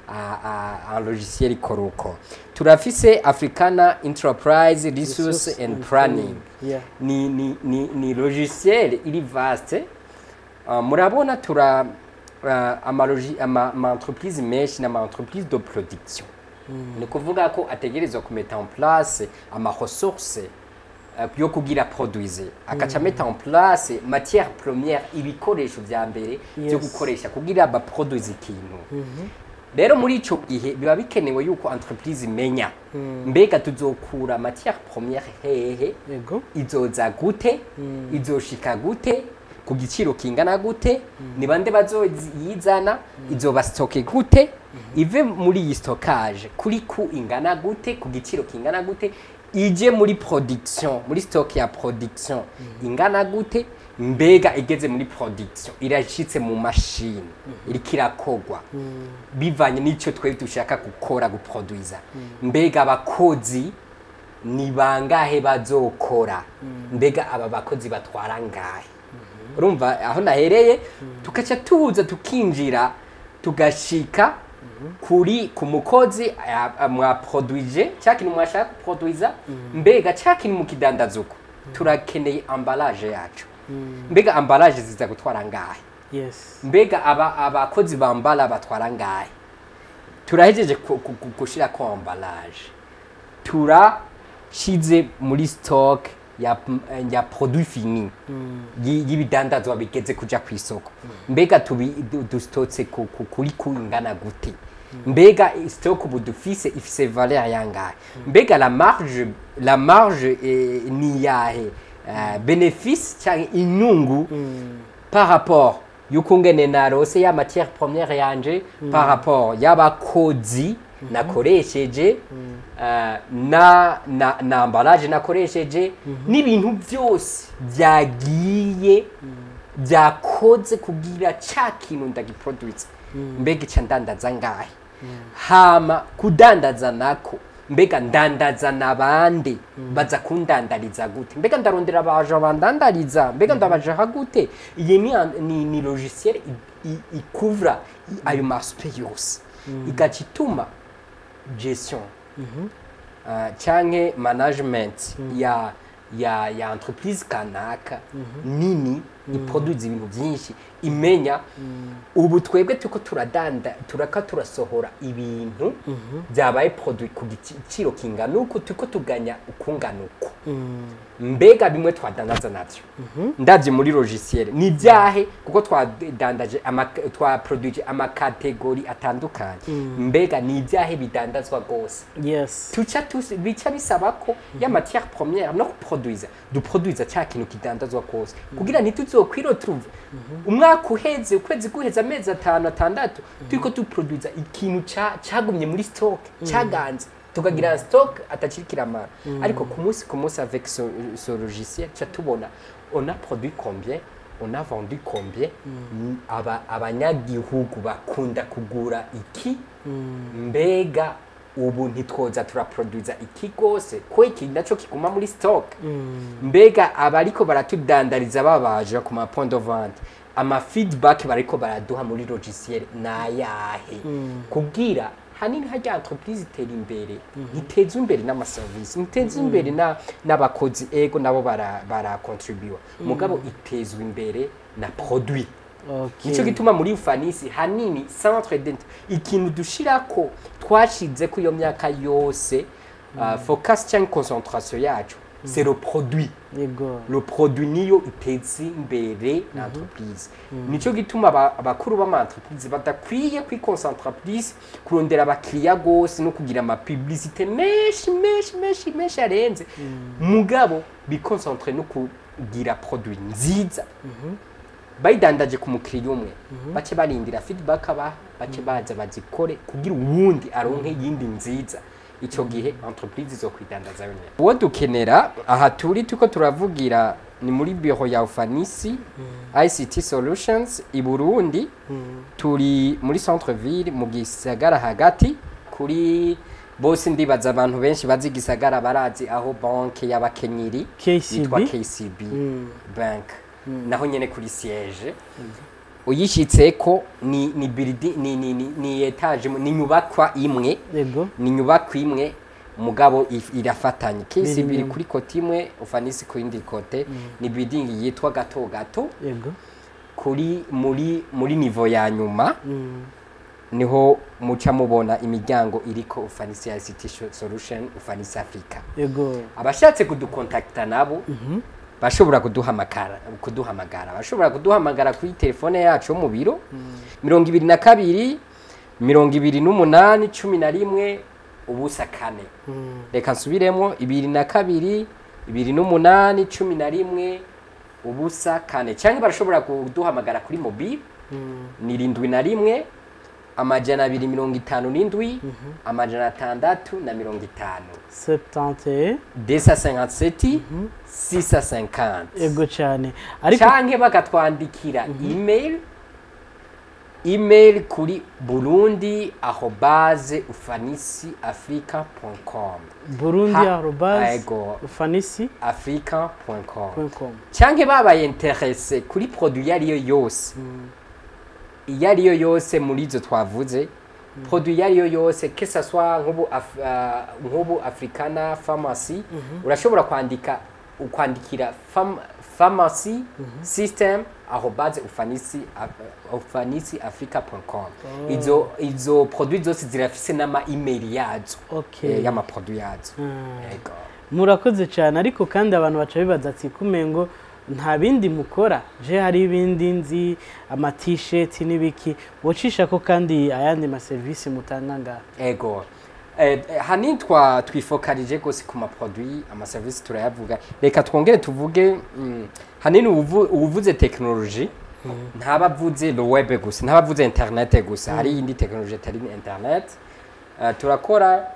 Speaker 1: a- a- un logiciel ikora uko turafise africana enterprise resource and planning
Speaker 2: Yeah.
Speaker 1: ni, ni, ni, ni logiciel iri vaste uh, murabona tura uh, ama, logi- ama, ama entreprise menshi n'ama entreprise de production ni kuvuga ko ategerezwa kumeta en place ama ressource uh, yo kugira produise akaca meta en place matière première ibikoresho vya mbere byo
Speaker 2: Yes.
Speaker 1: gukoresha kugira baproduise ikintu rero muri ico gihe biba bikenewe yuko entreprise imenya mbega tuzokura matière première hehe
Speaker 2: Yego.
Speaker 1: izoza gute izoshika gute ku giciro kingana gute ni bande bazoyizana izoba stoke gute ive muri iyi stockage kuri ku ingana gute ku giciro kingana gute ije muri production muri stock ya production ingana gute mbega igeze muri production irashitse mu mashini iriko irakogwa bivanye n'icyo twebwe dushaka gukora guproduiza mbega abakozi ni bangahe bazokora mbega aba bakozi batwara ngahe urumva aho nahereye tugaca tuza tukinjira tugashika kuri ku mukozi a- a- mwaproduije cya kintu mwashaka guproduiza mbega cya kintu mukidandaza uko turakeneye ambalage yacu mbega ambalage ziza gutwara ngahe
Speaker 2: Yes.
Speaker 1: mbega aba abakozi bambala batwara ngahe turahejeje ku- ku- ku- gushira ko ambalage turashize muri stock ya, ya produit fini yi- y'ibidandazwa bigeze kuja ku isoko mbega tubi- du- dustotse ku- ku- kuri ku ingana gute mbega stock ubu dufise ifise valeur yangahe mbega la marge la marge eh, ni yahe uh, benefice cyangwa inyungu par rapport y'ukungene narose ya matière première yanje par rapport y'abakozi nakoresheje uh, na, na, na ambalage nakoresheje n'ibintu byose byagiye byakoze kugira ca kintu ndagiproduce mbega ica ndandaza ngahe hama kudandaza nako mbega ndandaza nabande baza kundandariza gute mbega ndarondera abaja bandandariza mbega ndabajaha gute iyi ni, ni, ni logiciel i- i- ikuvra i- ayo maspe yose igaca ituma gestion uh, canke management ya ya ya entreprise kanaka nini iproduce ibintu byinshi imenya ubu twebwe tuko turadanda turaka turasohora ibintu byabaye produit ku giciro kingana uku tuko tuganya ukungana uku mbega bimwe twadandaza navyo ndavye muri logiciel ni byahe kuko twadandaje ama- twaproduce amakategori atandukanye mbega ni ibyahe bidandazwa rwose
Speaker 2: Yes.
Speaker 1: tuca tusi- bica bisaba ko ya matière première no kuproduiza duproduiza cya kintu kidandazwa kose kugira ntituzokwirotuve umwaka uheze ukwezi guheza amezi atanu atandatu turiko duproduiza ikintu ca- cagumye muri stock caganze tukagira stock atakiri kiramara ariko ku munsi ku munsi avec ce, ce logiciel ca tubona on a produit combien on a vendu combien aba abanyagihugu bakunda kugura iki mbega ubu ntitwoza turaproduza iki rwose ko iki naco kiguma muri stock mbega abariko baratudandariza babaje ku ma point de vente ama feedback bariko baraduha muri logiciel nayahe kubwira hanini harya entreprise itera imbere ntiteza imbere n'amaservice ntiteza imbere na- n'abakozi ego nabo bara barakontribuwa mugabo itezwa imbere na produit
Speaker 2: Okay.
Speaker 1: nico gituma muri ufanisi hanini centre dent ikintu dushirako twashize ko iyo myaka yose uh, focus cyangwa concentration yacu c'est le produit
Speaker 2: Yego.
Speaker 1: le produit niyo iteza imbere l'entreprise nico gituma aba- abakuru b'ama-entreprise badakwiye kwiconcentra plus kurondera abakiriya gose no kugira amapublicité menshi menshi menshi menshi arenze mugabo biconcentre no kugira produit nziza bayidandaje ku mukiriya umwe bace barindira feedback aba bace baza bazikore kugira uwundi aronke yindi nziza ico gihe entreprise zo kwidandaza yonyene uwo dukenera aha turi tuko turavugira ni muri biro ya ufanisi ICT Solutions i Burundi turi muri centre ville mu gisagara hagati kuri bose ndibaza abantu benshi bazi gisagara barazi aho banke y'abakenyeri
Speaker 2: KCB.
Speaker 1: yitwa KCB
Speaker 2: Mm.
Speaker 1: bank naho nyene kuri siège uyishyitseko ni ni building ni ni ni, ni etage ni inyubakwa imwe
Speaker 2: yego
Speaker 1: ni inyubakwa imwe mugabo if- irafatanye kisi
Speaker 2: Biri
Speaker 1: biri
Speaker 2: inyuma.
Speaker 1: kuri kote imwe ufanisi ku yindi kote ni building yitwa gato gato
Speaker 2: yego
Speaker 1: kuri muri muri nivo ya nyuma
Speaker 2: Mm.
Speaker 1: niho muca mubona imiryango iriko ufanisi ya ICT sho- solution ufanisi africa
Speaker 2: yego
Speaker 1: abashatse kudukontakita nabo bashobora kuduhamagara kuduhamagara bashobora kuduhamagara kuri telefone yacu yo mu biro mirongo ibiri na kabiri mirongo ibiri n'umunani cumi na rimwe ubusa kane
Speaker 2: Mm.
Speaker 1: reka nsubiremo ibiri na kabiri ibiri n'umunani cumi na rimwe ubusa kane cyangwa barashobora kuduhamagara kuri mobile
Speaker 2: Mm.
Speaker 1: ni irindwi na rimwe amajana abiri mirongo itanu n'indwi amajana atandatu na mirongo itanu
Speaker 2: 71
Speaker 1: desa cinquante sisa cinquante
Speaker 2: yego cyane ariko
Speaker 1: canke bagatwandikira email email kuri burundi arobase ufanisi africa com
Speaker 2: burundi
Speaker 1: Ha-
Speaker 2: arobase
Speaker 1: ego
Speaker 2: ufanisi
Speaker 1: africa com
Speaker 2: com
Speaker 1: canke babaye interese kuri produit iyo ariyo yose iyo ariyo yose muri izo twavuze produit iyo ariyo yose que ça soit nk'ubu Af- ah, nk'ubu africana pharmacy urashobora kwandika ukwandikira fam, pharmacy system arobase ufanisi af- ufanisi africa.com izo izo produit zose zirafise n'ama email yazo
Speaker 2: okay
Speaker 1: eh, y'amaproduit yazo
Speaker 2: Ah.
Speaker 1: Ego.
Speaker 2: murakoze cyane ariko kandi abantu baca bibaza ati kumengo nta bindi mukora je hari ibindi nzi amatisheti n'ibiki wocisha ko kandi ayandi maserivisi mutanga ngaha
Speaker 1: ego eh, eh, hanini twa twifokarije gose ku maproduit amaserivisi turayavuga reka twongere tuvuge mm, hanini ubuvu- ubuvuze tekinoloji ntaba avuze le web gusa ntaba avuze internet gusa hari iyindi tekinoloji atari internet Eh, turakora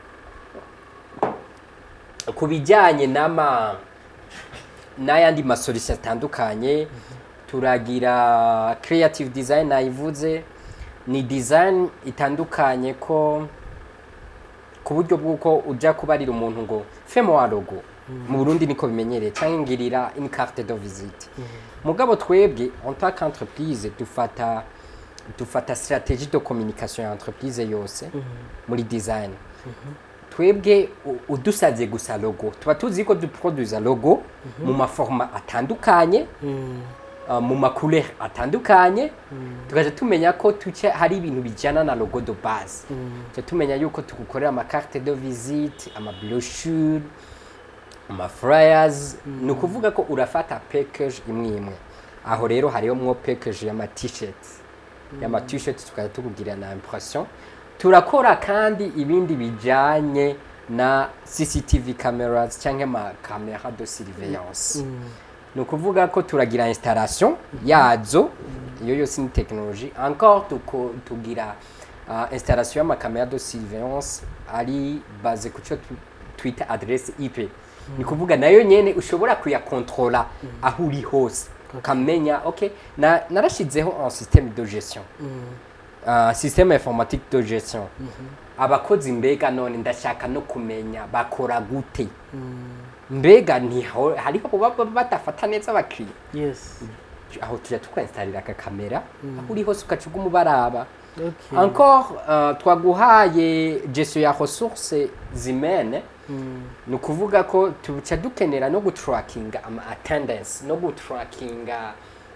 Speaker 1: ku bijyanye n'ama n'ayandi masolisi atandukanye turagira creative design nayivuze ni design itandukanye ko ku buryo bw'uko ujya kubarira umuntu ngo femo wa logo mu burundi niko bimenyereye cyangwa ngirira une carte de visite mugabo twebwe en tant qu'entreprise dufata dufata stratégie de communication ya entreprise yose muri design twebwe u- udusabye gusa logo tuba tuzi ko duproduza logo mu maforma atandukanye uh, mu macouleur atandukanye tukaja tumenya ko tuce hari ibintu bijana na logo de base tuca tumenya yuko tugukorera amacarte de visite amabrochure amaflyers ni ukuvuga ko urafata package imwe imwe aho rero hariho mwo package y'ama t-shirt y'ama t-shirt tukaza tukubwira na impression turakora kandi ibindi bijanye na CCTV cameras cyangwa ama camera de surveillance ni ukuvuga ko turagira installation yazo iyo yose ni technologie encore tuko- tugira uh, installation y'amakamera de surveillance ari base ku cyo tu- twita adresse IP ni kuvuga nayo nyene ushobora kuyakontrola aho uri hose ukamenya okay na narashizeho un système de gestion uh, système informatique de gestion abakozi mbega none ndashaka no kumenya bakora gute mbega ntiho hariho baba badafata neza abakiriya
Speaker 2: yes
Speaker 1: aho tujya tukwenstarira akakamera aho uri hose ugaca uguma ubaraba
Speaker 2: okay
Speaker 1: encore uh, twaguhaye gestion ya ressources humaines ni ukuvuga ko tuca dukenera no gutrackinga ama attendance no gutrackinga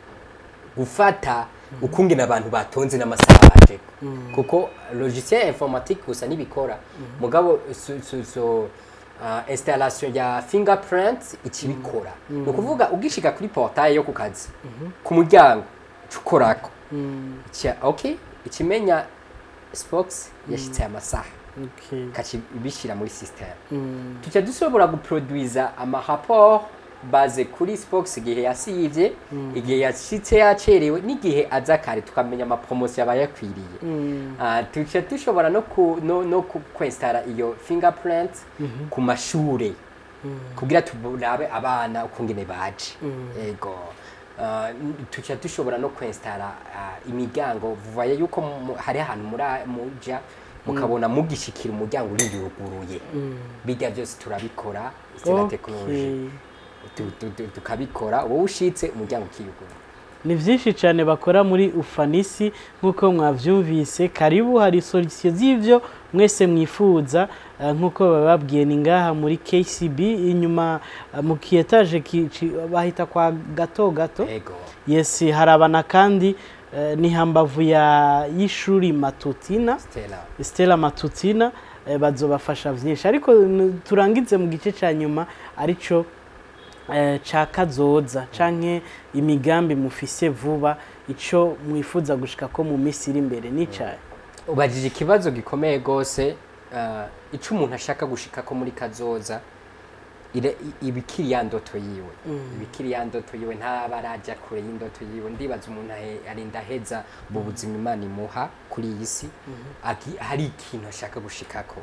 Speaker 1: gufata ukungena abantu batonze n'amasaha baje kuko logiciel informatique gusa nibikora mugabo so, so, so, uh, installation ya fingerprint ikibikora ni ukuvuga ugishika kuri portail yo ku kazi ku muryango cukorako Ica- okay ikimenya spox yashitse amasaha
Speaker 2: okay
Speaker 1: ikakibishyira muri system
Speaker 2: Mm.
Speaker 1: tuca dushobora guproduiza amarapport baze kuri spox igihe yasivye igihe yashitse yacerewe n'igihe aza kare tukamenya amapromotion yaba yakwiriye
Speaker 2: Mm.
Speaker 1: Ah, tuca dushobora no ku no, no ku- kwinstara iyo fingerprint ku mashure kugira turabe abana ukungene baje ego Ah, n- tuca dushobora no kwinstara ah, imiryango vuvaye yuko mu- hari ahantu muri muja mukabona mugishikira umuryango uri yuguruye bijya byose turabikora c'est la technologie
Speaker 2: Okay.
Speaker 1: Tu- tu- tu- tukabikora wowe ushitse umuryango ukiyugura
Speaker 2: ni byinshi cyane bakora muri ufanisi nk'uko mwabyumvise karibu hari solisiyo z'ibyo mwese mwifuza eh, nk'uko bababwiye ni ngaha muri kcb inyuma eh, mu kiyetaje ki- ki- bahita kwa gato gato
Speaker 1: ego
Speaker 2: yes harabana kandi eh, ni hambavu ya y'ishuri matutina
Speaker 1: stella
Speaker 2: stella matutina eh, bazobafasha byinshi ariko n- turangize mu gice cya nyuma aricyo eh, ca kazoza canke imigambi mufise vuba ico mwifuza gushika ko mu minsi iri imbere n'icaye
Speaker 1: ubajije ikibazo gikomeye rwose uh, icyo umuntu ashaka gushika ko muri kazoza ire- i- ibikiri ya ndoto yiwe ibikiri ya ndoto yiwe ntaba arajya kure y'indoto yiwe ndibaza umuntu ahe- arinda aheza mu buzima imana imuha kuri iyi si agi- hari ikintu ashaka gushikako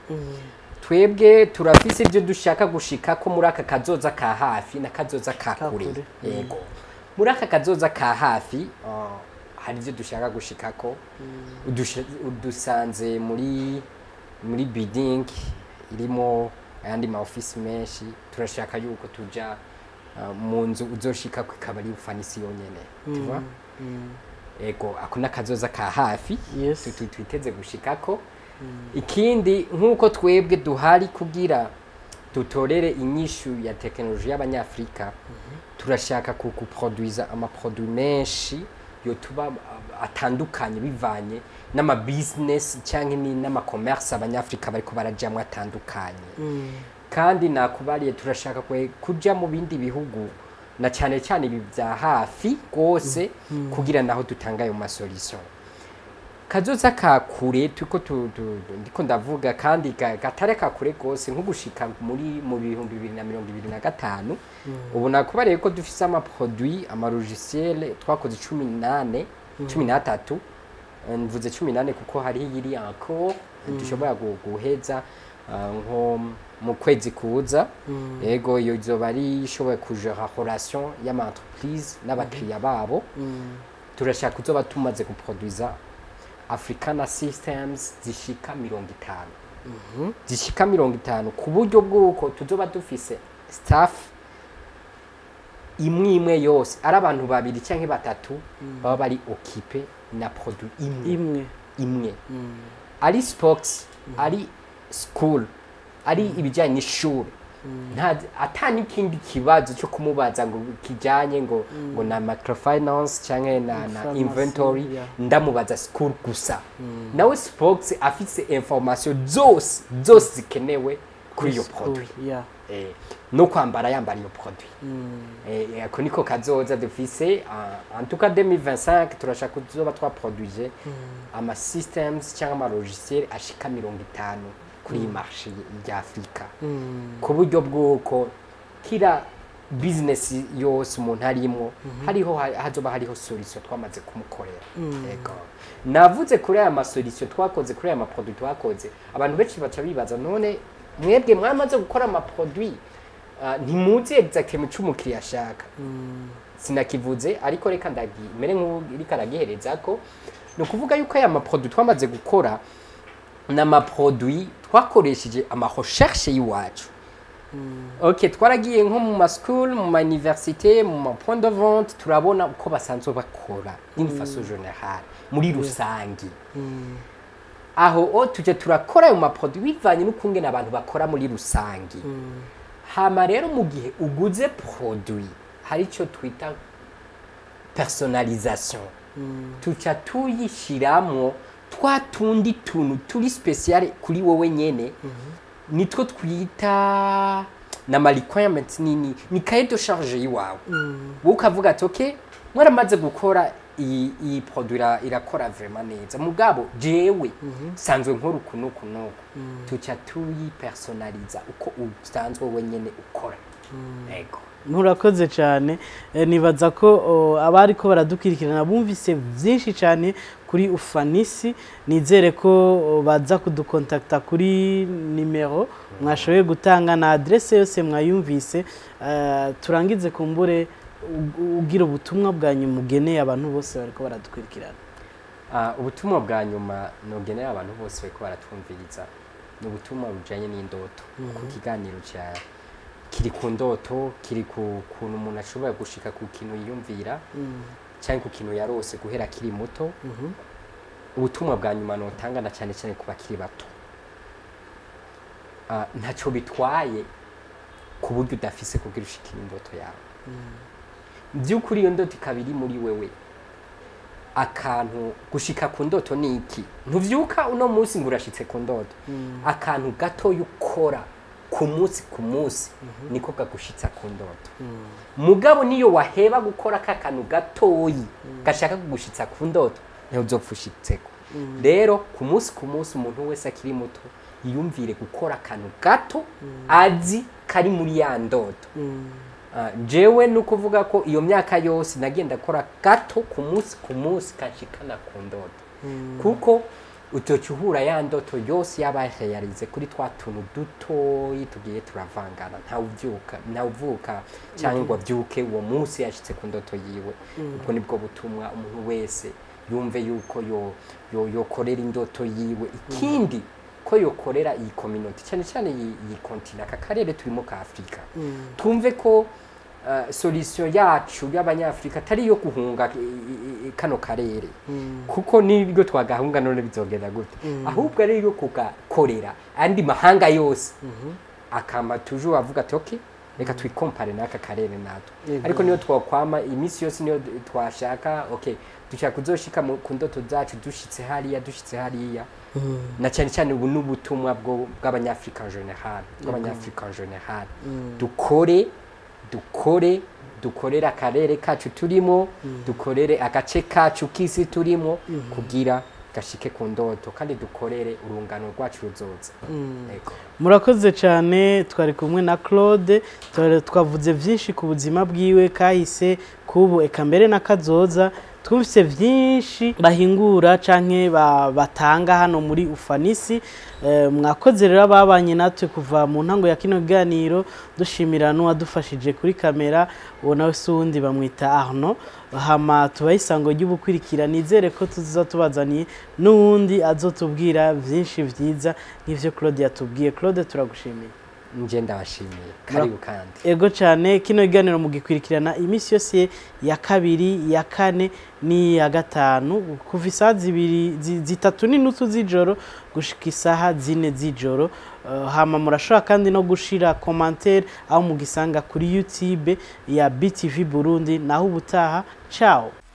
Speaker 1: twebwe turafise ibyo dushaka gushika ko muri aka kazoza ka hafi na kazoza ka
Speaker 2: Ka
Speaker 1: kure
Speaker 2: kure.
Speaker 1: yego muri aka kazoza ka hafi uh, hari ibyo dushaka gushika ko udusha- udusanze muri muri bidding irimo ayandi ma office menshi turashaka yuko tuja uh, mu nzu uzoshika ko ikaba ari ufanisi yonyene tu vois ego ako nakazoza ka hafi
Speaker 2: Yes.
Speaker 1: tu- tu- twiteze gushikako ikindi nk'uko twebwe duhari kugira dutorere inyishu ya tekinoloji y'abanyafurika turashaka ku- kuproduiza amaproduit menshi yotuba uh, atandukanye bivanye n'amabizinesi cyangwa ni- n'amakomersi abanyafurika bariko barajamwo atandukanye kandi nakubariye turashaka kwe kuja mu bindi bihugu na cyane cyane ibi bya hafi rwose kugira naho dutanga ayo masolution kazoza ka kure tuko tu, tu, tu- ndiko ndavuga kandi ga- gatare ka kure rwose nko gushika muri mu bihumbi bibiri na mirongo ibiri na gatanu ubu nakubariye ko dufise amaproduit amalogiciel twakoze cumi nane cumi n'atatu Eh, mvuze cumi nane kuko hariho iyiri encore dushobora gu- guheza ah, nko mu kwezi kuza yego iyo izoba ari ishoboye kujera relation y'ama entreprise n'abakiriya babo turashaka kuzoba tumaze guproduiza africana systems zishika mirongo itanu zishika mirongo itanu ku buryo bw'uko tuzoba dufise staff imwe imwe yose ari abantu babiri cyangwa batatu baba bari okipe na produit imwe
Speaker 2: imwe
Speaker 1: imwe ari sports ari school ari ibijyanye n'ishuri nta ata n'ikindi kibazo cyo kumubaza ngo kijyanye ngo ngo na microfinance cyangwa na, na
Speaker 2: Pharmacy,
Speaker 1: inventory
Speaker 2: yeah.
Speaker 1: ndamubaza school gusa nawe sports afise information zose zose zikenewe kuri iyo produit
Speaker 2: yeah.
Speaker 1: eh, no kwambara yambara iyo produit eh, ako niko kazoza dufise uh, en tout cas 2025 turashaka kuzoba twaproduise ama systems cyangwa ama logiciel ashika mirongo itanu kuri iyi marché ya Afrika ku buryo bw'uko kira business yose umuntu arimo hariho hazoba hariho solution twamaze kumukorera yego navuze kuri aya masolution twakoze kuri aya maproduit twakoze abantu benshi baca bibaza none mwebwe mwamaze gukora amaproduit uh, ntimuzi exactement ico umukiriya ashaka sinakivuze ariko reka ndagi mere nk'uriko aragihereza ko ni ukuvuga yuko aya maproduit twamaze gukora ni amaproduit twakoresheje amarecherche y'iwacu ok twaragiye nko mu maschool mu mauniversité mu mapoint de vente turabona uko basanzwe bakora d'une façon générale muri rusangi aho o tujya turakora ayo maproduit bivanye n'ukungene abantu bakora muri rusangi hama rero mu gihe uguze produit hari icyo twita personalisation tuca tuyishyiramo twa tundi tuntu turi special kuri wowe nyene nitwo twita na requirements nini ni cahier de charge yiwawe wowe ukavuga ati okay mwaramaze gukora iyi iyi produit ira- irakora vraiment neza mugabo jewe sanzwe nkora uku n'uku n'uku tuca tuyipersonaliza uko usanzwe wowe nyene ukora ego
Speaker 2: murakoze cyane Eh, nibaza ko o, abari ko baradukurikirana bumvise byinshi cyane kuri ufanisi nizere ko o, baza kudukontakta kuri nimero mwashoboye gutanga na adresse yose mwayumvise Eh, turangize kumbure u- ugira ubutumwa bwa nyuma ugeneye abantu bose bariko baradukurikirana
Speaker 1: Ah, ubutumwa bwa nyuma nogenera abantu bose bariko baratwumviriza ni ubutumwa bujanye n'indoto ku kiganiro cya kiri ku ndoto kiri ku kuntu umuntu ashobora gushika ku kintu yiyumvira cyangwa ku kintu yarose guhera akiri muto ubutumwa bwa nyuma notanga na cyane cyane ku bakiri bato Ah, ntacyo bitwaye ku buryo udafise kugira ushikira indoto yawe by'ukuri iyo ndoto ikaba iri muri wewe akantu gushika ku ndoto ni iki ntuvyuka uno munsi ngo urashitse ku ndoto akantu gatoya ukora ku munsi ku munsi niko kagushitsa ku ndoto mugabo niyo waheba gukora ka kantu gatoyi gashaka kugushitsa ku ndoto niho uzopfa ushitseko rero ku munsi ku munsi umuntu wese akiri muto yiyumvire gukora akantu gato azi kari muri ya ndoto Ah, jewe ni ukuvuga ko iyo myaka yose nagenda akora gato ku munsi ku munsi kanshikana ku ndoto kuko utoca uhura ya ndoto yose yabayarize kuri twa tuntu dutoyi tugiye turavangana ntawuvyuka ntawuvuka cyangwa ngo avyuke uwo munsi yashitse ku ndoto yiwe ubwo nibwo butumwa umuntu wese yumve yuko yo yo yokorera indoto yiwe ikindi ko yokorera iyi community cyane cyane iyi iyi kontina aka karere turimo ka Afrika twumve ko uh, solution yacu y'abanyafrika atari iyo guhunga i- i- i- kano karere kuko nibwo twagahunga none bizogenda gute ahubwo ari iyo kugakorera andi mahanga yose akama toujours avuga ati okay reka twikompare n'aka karere natwe
Speaker 2: Yego.
Speaker 1: ariko niyo twakwama iminsi yose niyo d- twashaka okay dushaka kuzoshika mu- ku ndoto zacu dushitse hariya dushitse hariya na cyane cyane ubu n'ubutumwa bwo- bw'abanyafrika en general bw'abanyafrika en general dukore dukore dukorere akarere kacu turimo dukorere agace kacu k'isi turimo kugira gashike ku ndoto kandi dukorere urungano rwacu ruzoza Ego.
Speaker 2: murakoze cyane twari kumwe na claude twari- twavuze byinshi ku buzima bwiwe kahise kubu eka mbere na kazoza twumvise byinshi bahingura canke ba- batanga hano muri ufanisi Eh, mwakoze rero ababanye natwe kuva mu ntango ya kino kiganiro dushimira n'uwadufashije kuri kamera uwo nawe si uwundi bamwita arno hama tubahe isango ry'ubukurikira nizere ko tuza tubazaniye n'uwundi azotubwira byinshi byiza nk'ivyo claude yatubwiye claude turagushimiye
Speaker 1: nje ndabashimiye karibu kandi
Speaker 2: ego cyane kino kiganiro mugikurikirana iminsi yose ya kabiri ya kane n'iya gatanu kuva isaha zibiri zi- zitatu n'inusu z'ijoro gushika isaha zine z'ijoro Eh, hama murashobora kandi no gushira commentaire aho mugisanga kuri youtube ya btv burundi naho ubutaha ciao